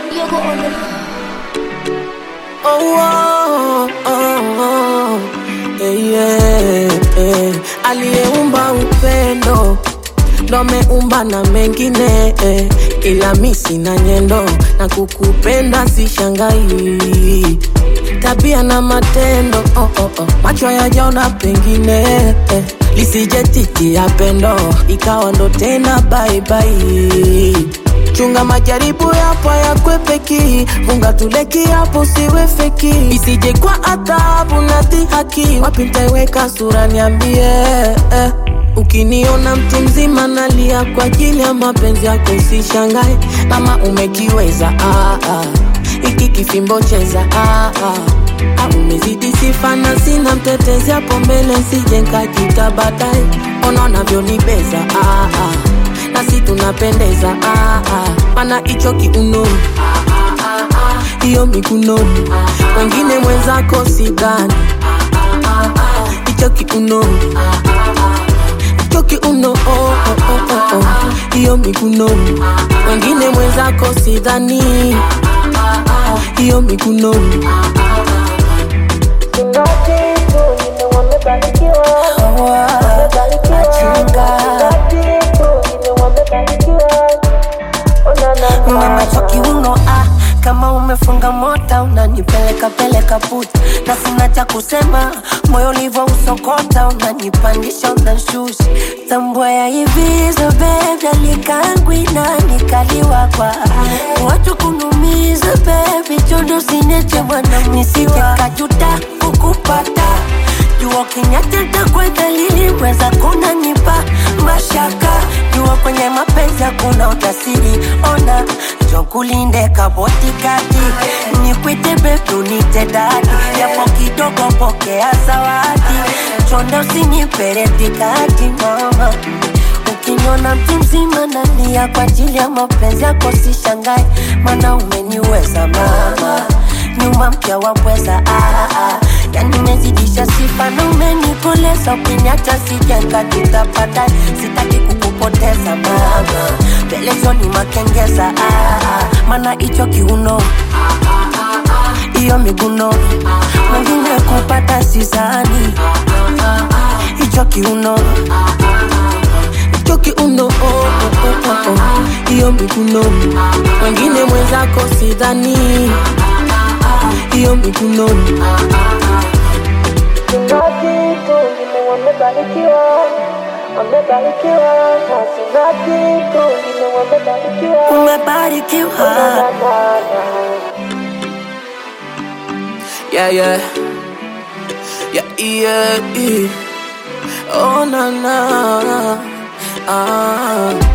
Yogo on the Oh, oh, oh, oh. Eh, yeah, eh. Aliyeumba upendo ndo ameumba na mengine eh. Ila mi sina nyendo na kukupenda sishangai tabia na matendo oh, oh, oh. macho yajaona pengine eh. lisije titi ya pendo ikawa ndo tena baibai chunga majaribu yapo yakwepeki funga tuleki hapo siwe feki isije kwa adhabu na dhihaki wapi ntaiweka sura niambie eh. Ukiniona mtu mzima nalia kwa ajili ya mapenzi yako, usishangae kama umekiweza. Ah, ah. Iki kifimbo cheza ah, ah. Ah, umezidi sifa na sina mtetezi hapo mbele, sije nkajita baadaye. Ona unavyonibeza ah, ah. nasi tunapendeza ah, ah. mana hicho kiuno hiyo mikunoni, wengine mwenzako sidhani hicho kiuno hicho kiuno oh, oh, oh, oh, oh. hiyo mikunoni, wengine mwenzako sidhani hiyo mikunoni Mama kiuno ah, kama umefunga mota unanipeleka peleka puta, na sina cha kusema, moyo ulivyo usokota, unanipandisha unanshusha, tambua ya hivi so baby, alikangwi na nikaliwa kwa watu kunumiza baby, chondo sineche bwana, nisije kajuta kukupata jua kinyateta kwa dalili weza kunanipa mashaka jua kwenye mapenzi hakuna utasiri ona jokulinde kabotikati nikwite bebi unite dadi yapo kidogo pokea zawadi chonde usinipere tikati mama ukiniona mtu mzima nalia kwa ajili ya mapenzi yako sishangae mana umeniweza mama nyuma mpya wapweza ah, ah. yani umezidisha sifa na umenikoleza ukiniacha sijenga tutapata sitaki kukupoteza mama pelezoni makengeza ah, ah. mana hicho kiuno hiyo miguno mwingine kupata sizani hicho kiuno hicho kiuno oh, oh, oh, oh, oh. hiyo mikunoni, wengine mwenzako sidhani hiyo mikunoni umebarikiwa yeah, yeah. Yeah, yeah, yeah. Oh, na, na. Ah.